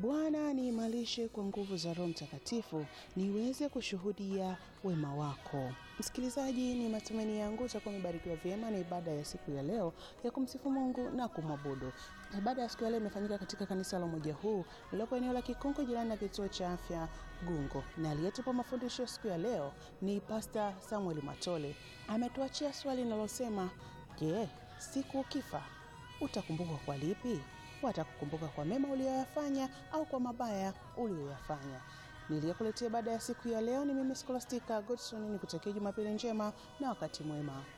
Bwana niimarishe kwa nguvu za Roho Mtakatifu niweze kushuhudia wema wako. Msikilizaji, ni matumaini yangu utakuwa umebarikiwa vyema na ibada ya siku ya leo ya kumsifu Mungu na kumwabudu. Ibada ya siku ya leo imefanyika katika kanisa la umoja huu lililopo eneo la Kikongo, jirani na kituo cha afya Gungo, na aliyetupa mafundisho ya siku ya leo ni Pasta Samuel Matole. Ametuachia swali linalosema je, siku ukifa utakumbukwa kwa lipi? Watakukumbuka kwa mema uliyoyafanya au kwa mabaya uliyoyafanya? Niliyokuletea baada ya siku ya leo ni mimi Scholastica Godson, ni kutakia Jumapili njema na wakati mwema.